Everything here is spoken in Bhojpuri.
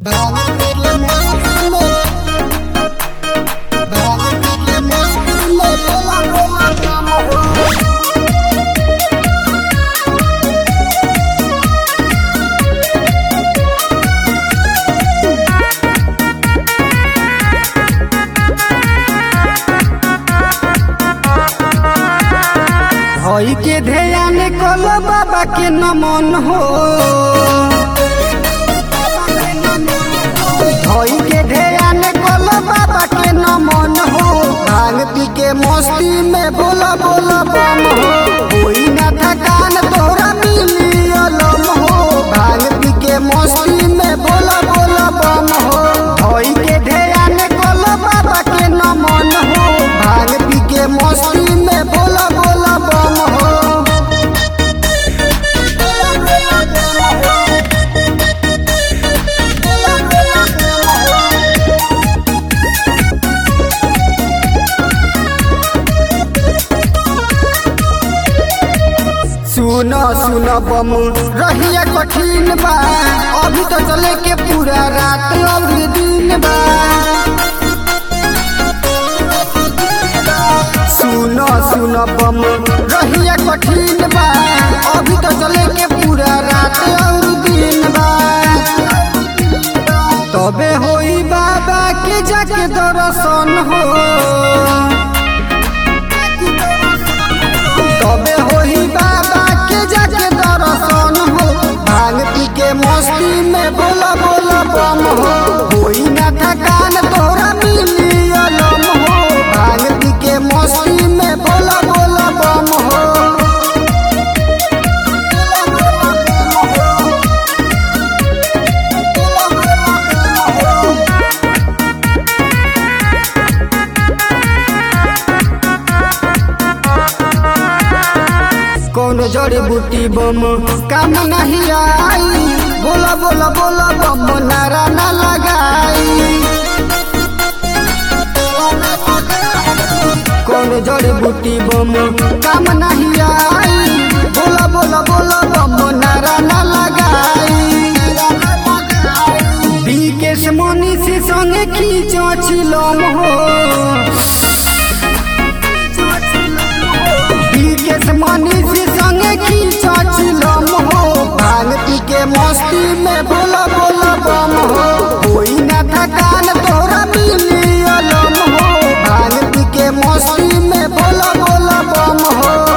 हई के ध्यान कल बाबा के नमन हो हई के ध्यान कल बाबा के नमन हो भांग पी के मस्ती में बोला बोला बम हो कोई ना थकान तोरा मिली अलम हो भांग पी के मस्ती में बोला बोला बम हो हई के ध्यान कल बाबा के नमन हो भांग पी के मस्ती में बोला बोला बम हो सुन सुन बम रहिया कठिन बा अभी तो चले के पूरा रात और दिन बा सुन सुन बम रहिया कठिन बा अभी तो चले के पूरा रात और दिन बा तबे होई बाबा के जाके दर्शन हो तबे होई बाबा के जाके दर्शन हो भांग पी के मस्ती में बोला बोला बम हो होई ना थकान तोरा मिली अलम हो भांग पी के मस्ती में बोला बोला बम हो कौन जड़ी बूटी बम काम नहीं आई बोला बोला बोला बम नारा ना लगाई कौन जड़ी बूटी बम काम नहीं आई बोला बोला बोला बम नारा ना लगाई बीकेश मनी से संगे खींचो छिलम हो बीकेश मनीष संगे खींचा चिलम हो भांग पी के मस्ती में बोला बोला बम हो कोई ना थकान तोरा मिली अलम हो भांग पी के मस्ती में बोला बोला बम हो